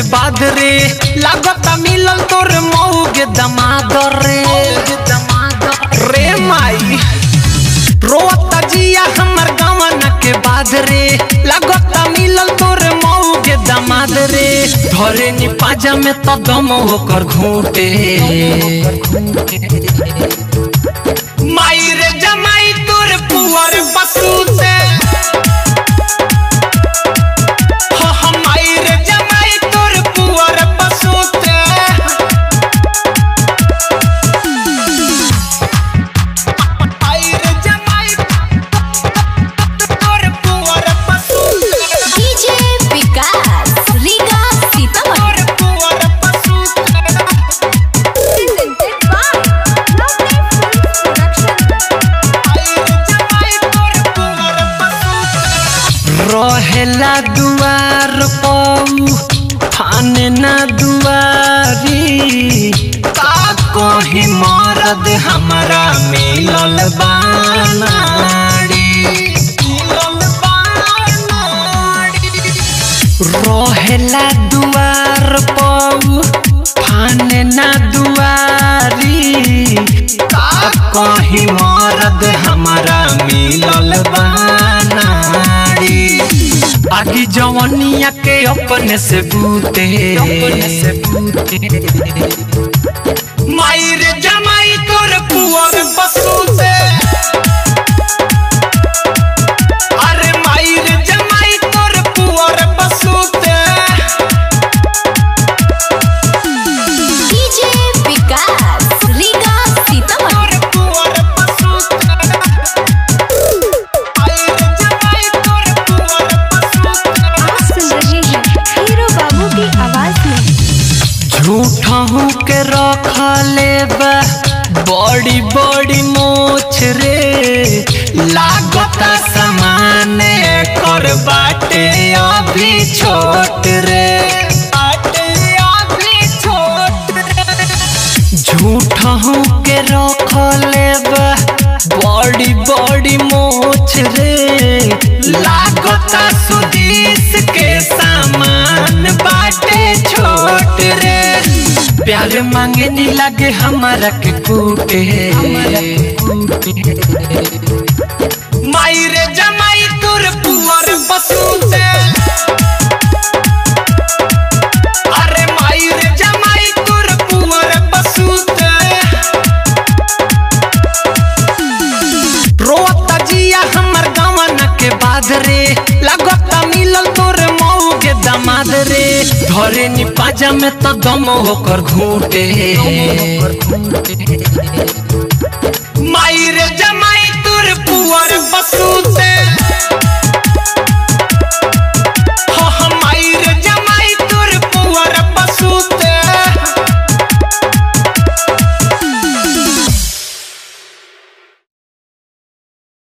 के बाद रे लागत मिलल तोर मऊगे दमाद रे रे माई रोता जिया हमर गवन के बाद रे लागत मिलल तोर मऊगे दमाद रे धरे नी पाजा में तो दम होकर घूटे माई रे जमाई तोर पुअर बसूते हो हो माई रे जमाई तोर पुअर बसूते माई रे जमाई तोर पुअर बसूते डीजे विकास रीगा सीतामढ़ी तोर पुअर बसूते रहेला दुआर पऊ थाने ना दुआरी का कहीं मरद हमारा मिलल बानाड़ी मिलल बानाड़ी रहेला दुआर पऊ थाने ना दुआरी का कहीं मरद हमारा मिलल बानाड़ी आगी जवनिया के अपने से बूते अपने से बूते माई रे जमाई तोर पुअर बसूते अरे माई रे जमाई तोर पुअर बसूते डीजे विकास रीगा सीतामढ़ी तोर पुअर बसूते माई रे जमाई तोर पुअर बसूते आप सुन रहे हैं हीरो बाबू की आवाज में झूठा हूँ के रख लेबा बड़ी बड़ी मोछ रे लागता समान कर बाटे अभी छोट रे बाटे अभी छोट रे झूठा हूँ के रख लेबा बड़ी बड़ी मोछ रे लागता सुदीस के सामान बाटे छोट रे प्यार मांगे नी लगे हमारा के कूटे माई रे जमाई तुर पुअर बसूते अरे माई रे जमाई तुर पुअर बसूते रोता जिया हमर गवन के बाद रे लगता मिलल तोर मऊ के दमाद रे धरे नी पाजा में तो दम होकर घूटे